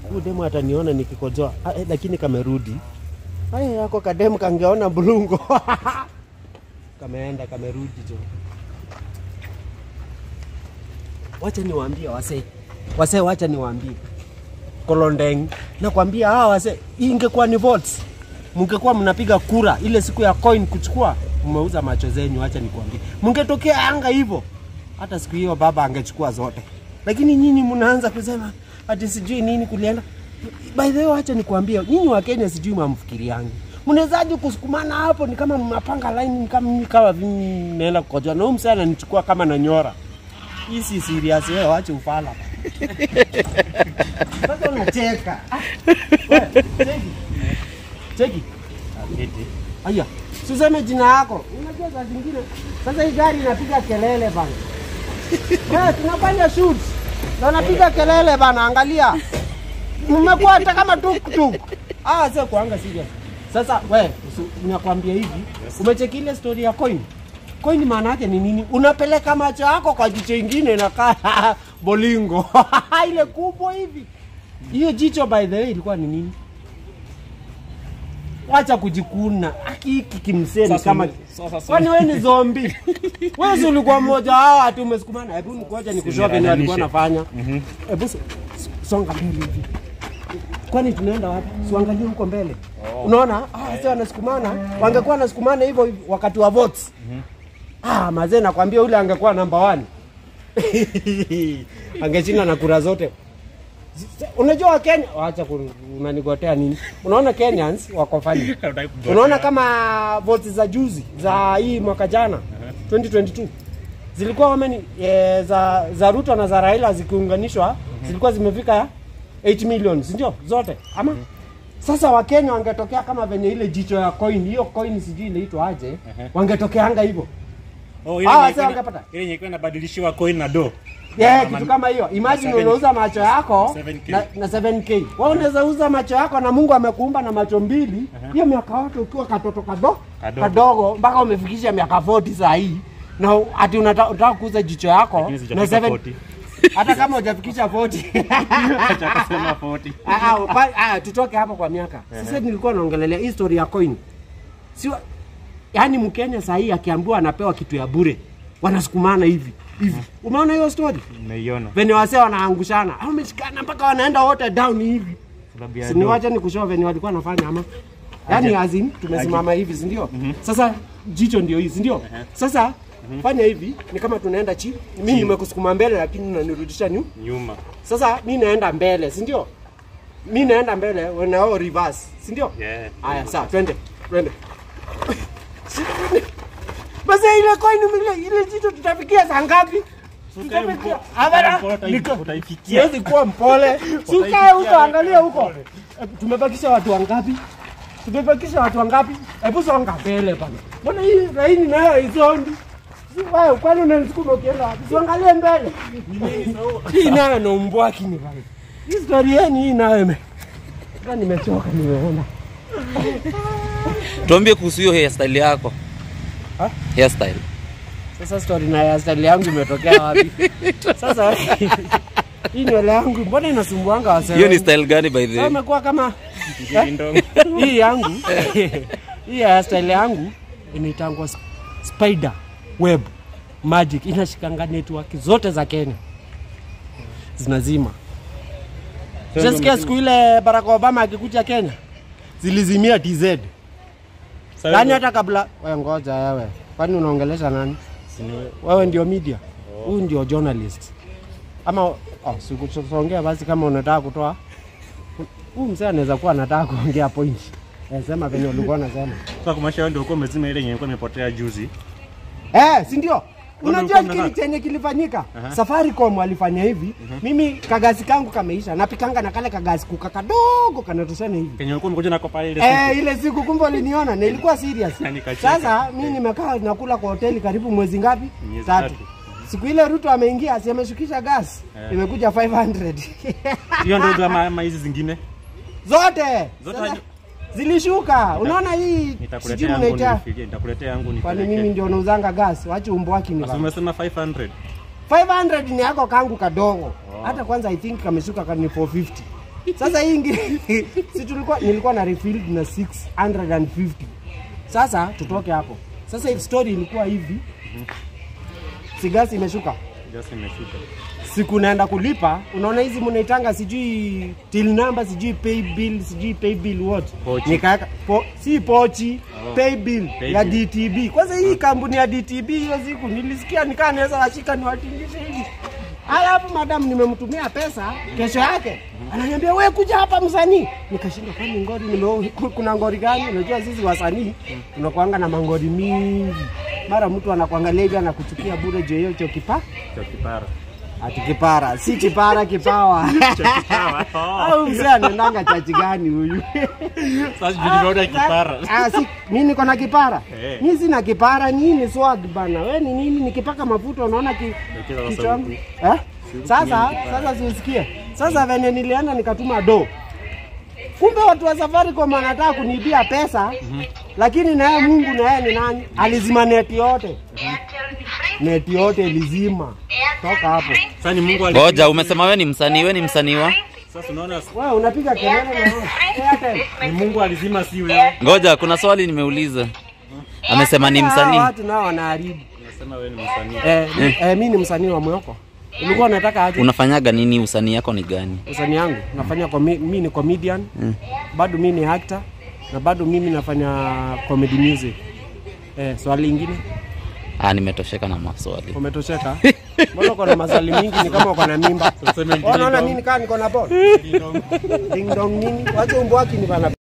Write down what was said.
huyu demu ataniona nikikojoa ah, eh, lakini kamerudi haya yako kademu kangeona bulungo kameenda kamerudi jo wacha niwaambie wasee wasee wacha niwaambie kolondeng nakwambia hawa wasee hii ingekuwa ni votes mngekuwa mnapiga kura ile siku ya coin kuchukua mmeuza macho zenyu wacha nikwambie mngetokea anga hivyo hata siku hiyo baba angechukua zote lakini nyinyi mnaanza kusema ati sijui nini kulienda by the way wacha nikwambie nyinyi wa Kenya sijui mamfikiriangi mnawezaje kusukumana hapo ni kama mnapanga line ni kama mimi kama vile naenda kukojoa na huyu msee ananichukua kama na nyora hii si serious wewe wache ufala sasa unacheka Ah, wewe, cheki cheki aya suseme jina yako unajua saa zingine sasa hii gari inapiga kelele bana Eh, tunafanya shoot na napiga kelele bana angalia mmekuwa hata kama tuktuk ah sio kuanga serious sasa we usi- nakwambia hivi umecheki ile story ya coin coin maana yake ni nini unapeleka macho yako kwa jicho ingine inakaa bolingo ile kubwa hivi hiyo jicho by the way ilikuwa ni nini wacha kujikuna aki hiki kimseni Sasa kama ume- sasa- sasa- kwani wewe ni zombi wewe si ulikuwa mmoja wao ati umesukumana hebu nikuacha nikushoa venye walikuwa nafanya hebu so- so- songa mbele hivi kwani tunaenda wapi siangalie huko mbele unaona ah, sasa wanasukumana wangekuwa wanasukumana hivyo hivyo wakati wa votes ah, mazee nakwambia ule angekuwa namba one angeshinda na kura zote unajua wakenya wacha ku- unanigotea nini unaona kenyans wako fani unaona kama votes za juzi za hii mwaka jana 2022 zilikuwa wameni e, za, za ruto na za raila zikiunganishwa zilikuwa zimefika 8 million sindio zote ama sasa wakenya wangetokea kama venye ile jicho ya coin hiyo coin sijui inaitwa aje wangetokeanga hivyo Oh, ile Ah, yenye sasa ilikuwa- wangepata. ile yenye ilikuwa inabadilishiwa coin na do. Yeah, Ama- kitu kama hiyo. Imagine seven- unauza macho yako 7K. na, na 7k. Wewe unaweza uza macho yako na Mungu amekuumba na macho mbili. Hiyo miaka yote ukiwa katoto kado, Kadogo. kadogo mpaka umefikisha miaka 40 saa hii. Na ati unataka unataka kuuza jicho yako Lakini na sijafika 7 40. hata kama hujafikisha 40. Acha kusema 40. Ah, ah, pa- ah, tutoke hapo kwa miaka. Sasa nilikuwa naongelelea hii story ya coin. Sio yaani Mkenya saa hii akiambiwa anapewa kitu ya bure wanasukumana hivi hivi. Umeona hiyo story? Nimeiona. venye wasee wanaangushana au wameshikana mpaka wanaenda wote down hivi Sababu ya do. siniwacha ni kushoa venye walikuwa wanafanya ama yaani azin tumesimama hivi sindio sasa jicho ndio hii sindio sasa fanya hivi ni kama tunaenda chini mi nimekusukuma mbele lakini unanirudisha nyu Nyuma. sasa mi naenda mbele sindio mi naenda mbele wenao reverse sindio Yeah. haya sawa twende twende basi ile coin ile ile jicho tutafikia saa ngapi Tutafikia- mpo- Hapana, mpo- utai- niko- utaifikia. siwezi kuwa mpole sukae huko angalia huko Eh, tumebakisha watu wangapi tumebakisha watu wangapi hebu songa mbele bana mbona hii laini nayo izondi Si wewe kwani unanisukuma ukienda wapi siangalie mbele hii nayo na umbwaki ni bana hii story yenu hii nayo ime Sasa nimechoka nimeona tuambie kuhusu hiyo hairstyle yako Ha? hairstyle Sasa story na ya style yangu imetokea wapi? Sasa hii nywele yangu mbona inasumbuanga wasee? hiyo ni wengi? style gani by the Sasa way imekuwa kama Ndong. hii yangu hii ya style yangu inaitangwa sp- spider web magic, inashikanga network zote za Kenya zinazima. Sasa siku ile Barack Obama akikuja Kenya zilizimia TZ. Sasa Yaani ndo- hata kabla wewe ngoja wewe. Kwani unaongelesha nani? Wewe ndio media. Huyu ndio journalist. Ama oh, sikusongea basi kama unataka kutoa. Huyu mzee anaweza kuwa anataka kuongea point. Eh, sema venye ulikuwa unasema. Sasa kumaanisha wewe ndio ulikuwa umezima ile yenye ilikuwa imepotea juzi. Eh, si ndio? Ndio Unajua ulikuwa kile mnataka? chenye kilifanyika? Safaricom walifanya hivi. Mimi kagasi kangu kameisha. Napikanga na kale kagasi kuka kadogo kanatoshana hivi. Kenye ulikuwa umekuja nako pale ile Eh, siku. ile siku kumbe uliniona na ilikuwa serious. Na nikacheka. Sasa mimi nimekaa nakula kwa hoteli karibu mwezi ngapi? Miezi Tatu. tatu. Siku ile Ruto ameingia, si ameshukisha gas. Eh. Imekuja 500. Hiyo ndio kama ama hizi zingine. Zote. Zote Sasa, haji- Zilishuka. Unaona hii sijui Nitakuletea yangu mnaita. nifikie, nitakuletea yangu Kwani nipeleke. mimi ndio nauzanga gas? Wacha umbwaki ni Sasa bana. umesema 500. 500 ni yako kangu kadogo. Hata kwanza I think kameshuka kani 450. Sasa hii ingi si tulikuwa nilikuwa na refilled na 650. Sasa tutoke hapo. Sasa hii story ilikuwa hivi. Si gasi imeshuka. Just imeshuka. Siku naenda kulipa, unaona hizi mnaitanga sijui till number, sijui pay bill, sijui pay bill what. Pochi. Nikaeka po, si pochi, pay bill Pay ya bill. DTB. Kwanza hii kampuni ya DTB hiyo siku nilisikia nikaa naweza washika niwatingishe hivi. Alafu madam nimemtumia pesa kesho yake. Ananiambia we kuja hapa msanii. Nikashindwa kwani ngori nime kuna ngori gani? Unajua sisi wasanii tunakuanga na mangori mingi. Mara mtu anakuangalia hivi anakuchukia bure juu ya hiyo chokipa. Cha kipara. Ati kipara, si kipara kipawa. Kipawa. Au mzee anaendanga chachi gani huyu? Sasa juu nimeona kipara. Ah, si mimi niko na kipara. Eh. Mimi sina kipara, nini swag bana. Wewe ni nini nikipaka mafuta unaona ki Wekeza sasa kichwa huku. Eh? Sasa sasa siusikie. Sasa venye nilienda nikatuma do. Kumbe watu wa Safaricom wanataka kuniibia pesa. Lakini naye Mungu na yeye ni nani? Alizima neti yote. Neti yote ilizima. Toka hapo. Sasa ni Mungu ali. Ngoja, umesema we ni msanii, we ni msanii wa? Sasa unaona Wewe unapiga kelele na wewe. Airtel. ni Mungu alizima si wewe. Ngoja, kuna swali nimeuliza. Amesema ni Hawa msanii. Watu nao wanaharibu. Unasema wewe ni msanii. Eh, mi- eh, mimi ni msanii wa Mwoko. Ulikuwa unataka aje? Unafanyaga nini? Usanii yako ni gani? Usanii yangu nafanya komi, mimi ni comedian. Bado mimi ni actor na bado mimi nafanya comedy music. Eh, swali lingine Ah, nimetosheka na maswali. umetosheka? Mbona uko na maswali mingi ni kama uko na mimba? Useme Wewe Unaona ding mimi dong. nikaa niko na ball. Ding dong. Ding dong nini? Wacha umbo wake ni bana